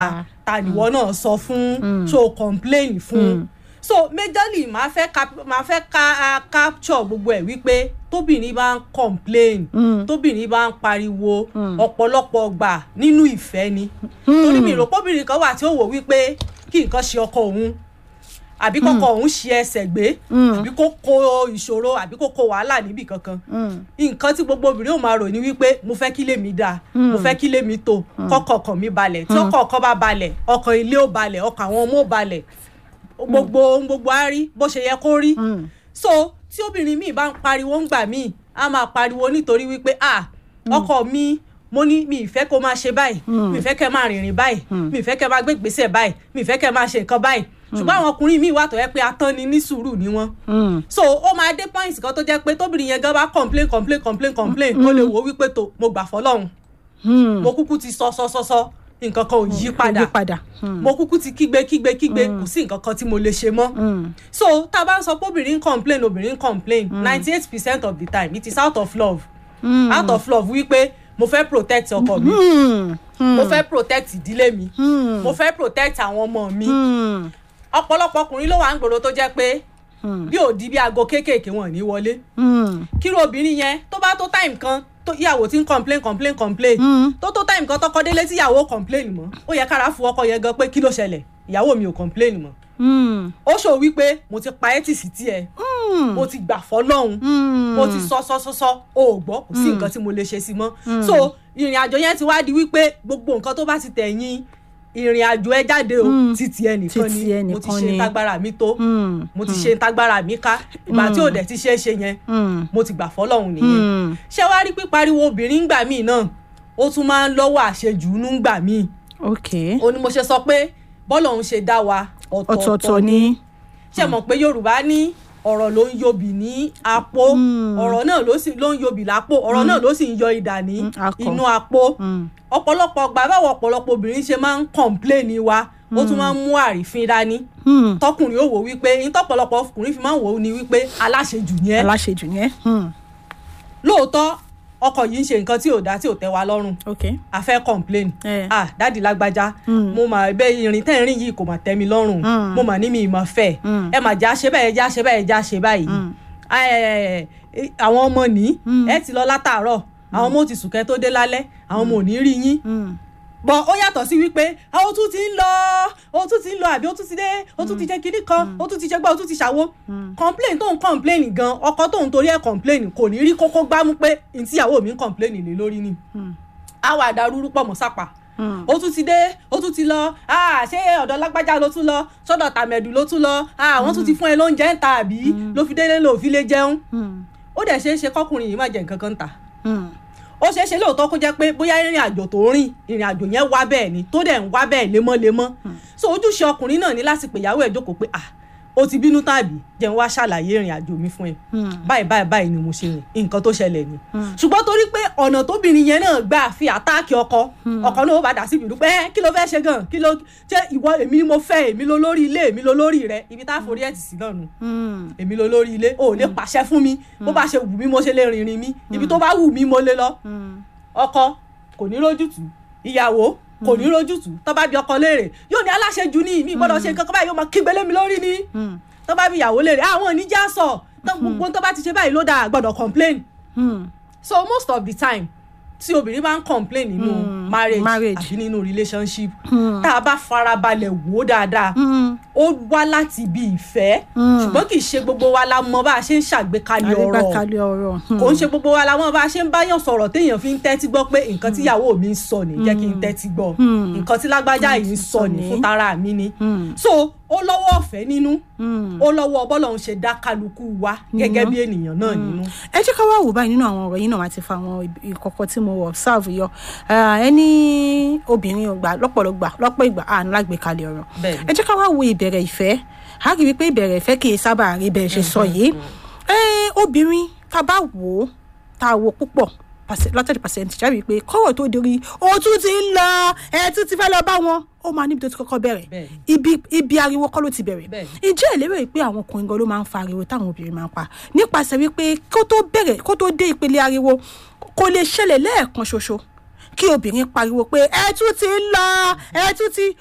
ta nìwọ náà sọ fún so complain fún so majorly máa fẹ́ cap- máa fẹ́ ka uh, capture gbogbo ẹ̀ wípé tóbìnrin bá ń complain tóbìnrin bá ń pariwo ọ̀pọ̀lọpọ̀ gbà nínú ìfẹ́ ni torí mi rò pọ́bìnrin kan wà tí ó wò wípé kí nǹkan ṣe ọkọ òun àbí kọ́kọ́ òun ṣe ẹsẹ̀ gbé àbí kó kó ìṣòro àbí kó kó wàhálà níbì kankan nǹkan tí gbogbo obìnrin ò máa rò ní wípé mo fẹ́ kí lèmi dáa mo fẹ́ kí lèmi tó kọ́kọ́ ọkàn mi balẹ̀ tí ọkọ̀ ọkọ̀ bá balẹ̀ ọkàn ilé ò balẹ̀ ọkàn àwọn ọmọ ò balẹ̀ gbogbo ohun gbogbo á rí bó ṣe yẹ kó rí so tí obìnrin míì bá ń pariwo ń gbà míì á máa pariwo nítorí wípé ah ọkọ mi mo ní mi ìfẹ́ kó máa ṣe báyìí mi ìfẹ́ kẹ́ máa rìnrìn báyìí mi ìfẹ́ kẹ́ máa gbé ìgbésẹ̀ báyìí mi ìfẹ́ kẹ́ máa ṣe nǹkan báyìí ṣùgbọ́n àwọn ọkùnrin míì wà tó yẹ pé atán ni ní sùúrù ni wọ́n so ó máa dé point kan tó jẹ́ pé tóbìnrin yẹn gan bá complain complain complain complain ó lè wò ó wípé tó mo gbà fọlọ́run mo kúkú ti sọ sọ sọ sọ nǹkan kan ò yí padà padà. mo kúkú ti kígbe kígbe kígbe kò sí nǹkan kan tí mo lè ṣe mọ́ so tá a bá ń sọ pé obìnrin ń complain obìnrin ń complain ninety eight percent of the time it is out of love out of love wípé mo fẹ́ protect ọkọ mi mo fẹ́ protect ìdílé mi mo fẹ́ protect àwọn ọmọ mi ọ̀pọ̀lọpọ̀ ọkùnrin ló wà ń gbòòrò tó jẹ́ pé bí òdi bí aago kéékèèké wọn ò ní wọlé kíró obìnrin yẹn tó bá tó time kan tó ìyàwó tí ń complain complain complain tó tó time kan tọkọ délé tí ìyàwó complain mọ́ ó yẹ kára fún ọkọ yẹn gan pé kí ló ṣẹlẹ̀ ìyàwó mi ò complain mọ́ ó ṣòwò wípé mo ti pa ẹ́tì sí tiẹ̀ mo ti gbà fọlọ́hún mo ti sọ sọ sọ sọ o ò gbọ́ kò sí nǹkan tí mo lè ṣe sí mọ́ so ìrìn àjò yẹn ti wá di wípé gbogbo nǹkan tó bá ti tẹ̀yìn ìrìn àjò ẹ jáde o títí ẹnìkan Títí ni mo ti ẹnìkan ṣe ni. tágbára mi tó mo ti ṣe tágbára mi ká ìgbà tí ò dẹ̀ ti ṣe é ṣe yẹn mo ti gbà fọlọ́hún nìyẹn ṣé wàá rí pípariwo obìnrin ńgbà míì náà ó tún máa ń lọ́wọ́ àṣejù ńgbà míì ok ó ní mo ṣe sọ pé bọ́lọ̀ òun ṣe dá wa ọ̀tọ̀ọ̀tọ̀ ni ṣe mọ̀ pé yorùbá ní ọ̀rọ̀ ló ń yobì ní apó ọ̀rọ̀ náà ló sì ló ń yobì lápò ọ̀rọ̀ náà ló sì ń yọ idà ní akọ. inú apó ọ̀pọ̀lọpọ̀ gbà báwo ọ̀pọ̀lọpọ̀ obìnrin ṣe máa ń kọ̀ǹpléènì wa ó tún máa ń mú àrífín dání tọkùnrin ó wò wípé ní tọ̀pọ̀lọpọ̀ ọkùnrin fi máa ń wò ó ní wípé aláṣejù ni ẹ́ aláṣejù yẹn lóòótọ́ ọkọ yìí ń ṣe nǹkan tí ò dá tí ò tẹ́ wa lọ́rùn ok a fẹ́ complain Eh. ah dáàdi lágbájá mo mà bẹ irin tẹ́ ń rìn yìí kò mà tẹ́ mi lọ́rùn mo mà ní mi ìmọ̀ fẹ́ ẹ mà já ṣe báyìí já ṣe báyìí já ṣe báyìí Eh, eh, àwọn ọmọ ní ẹ ti lọ látàárọ̀ àwọn ọmọ ò ti sùn kẹ́ tó dé lálẹ́ àwọn ọmọ ò ní rí yín bọ ó yàtọ̀ sí wípé ah, ó tún ti ń lọ ó tún ti ń lọ àbí ó tún ti dé ó tún ti jẹ́ kinní kan ó tún ti jẹ́ gbá ó tún ti ṣàwo complain tó ń complain gan ọkọ tó ń torí ẹ̀ complain kò ní rí kókó gbámú pé ntíyàwó mi ń complain lé lórí ni àwọn àdàrúrú pọ̀ mọ́ sápà ó tún ti dé ó tún ti lọ ah, ṣé ọ̀dọ̀ lágbájá ló tún lọ sọ́dọ̀ tàmẹ̀dù ló tún lọ ah, wọ́n tún ti fún ẹ lóúnjẹ ń ta àbí ló fi délé lò fi lè jẹun ó dẹ̀ ṣeé ṣe kọkùnrin yìí má jẹ nǹkan kan ń tà ó ṣeé ṣe lóòótọ́ kó jẹ́ pé bóyá ìrìn àjò tó ń rìn ìrìn àjò yẹn wá bẹ́ẹ̀ ni tó dẹ̀ ń wá bẹ́ẹ̀ lemọ́lemọ́ so ojúṣe ọkùnrin náà ní láti pè ìyàwó ẹ̀ jókòó pé ah ó ti bínú tàbí jẹun wá ṣàlàyé ìrìn àjò mi fún ẹ báyìí báyìí báyìí ni mo ṣe rìn nǹkan tó ṣẹlẹ̀ ni ṣùgbọ́n torí pé ọ̀nà tóbìnrin yẹn náà gbà fi àtáàkì ọkọ ọkọ náà ó bá dà sí ìbínú pé "Ẹ́, kí ló fẹ́ ṣe gan kí ló ṣe ìwọ èmi ni mo fẹ́ èmi ló lórí ilé èmi ló lórí rẹ ibi tá a forí ẹ̀ tì sí náà nù èmi ló lórí ilé o ò lè pàṣẹ fún mi bó bá ṣe wù mí mo ṣe lè rìnrìn mi ibi tó bá wù mí mo lè lọ ọkọ kò ní rójútùú ìyàwó kò ní rójútùú tó bá bi ọkọ léèrè yóò ní aláṣejù ní mi gbọ́dọ̀ ṣe nǹkan kan báyìí yóò máa kígbe lé mi lórí ni tó bá bi ìyàwó léèrè àwọn oníjà sọ tó gbogbo tó bá ti ṣe báyìí ló dáa gbọ́dọ̀ complain so most of the time tí obìnrin bá ń complain nínú marriage marriage. àbí nínú relationship tá a bá farabalẹ̀ wò ó dáadáa ó wá láti ibi ìfẹ́ ṣùgbọ́n kì í ṣe gbogbo wa la mọ bá a ṣe ń ṣàgbékalẹ̀ ọ̀rọ̀ àrígbàkalẹ̀ ọ̀rọ̀ kò ń ṣe gbogbo wa la mọ bá a ṣe ń báyàn sọ̀rọ̀ téèyàn fi ń tẹ́tí gbọ́ pé nǹkan tíyàwó mi ń sọ ní jẹ́ kí n tẹ́tí gbọ́ nǹkan tí lágbájá yìí ń sọ ní fún tara mi ni so ó lọ́wọ́ ọ̀fẹ́ nínú ó lọ́wọ́ bọ́lọ̀ ń ṣe dá kálukú wa gẹ́gẹ́ bí ènìyàn náà nínú. ẹ jẹ́ ká wá wò báyìí nínú àwọn ọ̀rọ̀ yìí náà wá ti fa àwọn ìkọ̀kọ̀ tí mo observe yọ Ah, ẹni obìnrin ò gbà lọ́pọ̀lọpọ̀ lọ́pọ̀ ìgbà àánú lágbèkalẹ̀ ọ̀rọ̀ Bẹ́ẹ̀ni. ẹ jẹ́ ká wá wo ìbẹ̀rẹ̀ ìfẹ́ a rí i pé ìbẹ̀rẹ̀ ìfẹ́ kì í sábà rí bẹ́ẹ̀ ṣe sọ yìí Eh, obìnrin tá a bá wò ó tá a wo púpọ̀ látàdí pàṣẹǹtì jáde pé kọ́rọ̀ tó dorí òtún ti ń lọ ẹ̀ tún ti fẹ́ lọ bá wọn ó máa níbi tó ti kọ́kọ́ bẹ̀rẹ̀ Bẹ́ẹ̀ni. ibi ibi ariwo kọ́ ló ti bẹ̀rẹ̀ Bẹ́ẹ̀ni. ǹjẹ́ ìlérò yìí pé àwọn ọkùnrin gan ló máa ń fa ariwo táwọn obìnrin máa ń pa nípasẹ̀ wípé kó tó bẹ̀rẹ̀ kó tó dé ìpele ariwo kò lè ṣẹlẹ̀ lẹ́ẹ̀kan ṣoṣo kí obìnrin pariwo pé ẹ tún ti ń lọ ẹ tún ti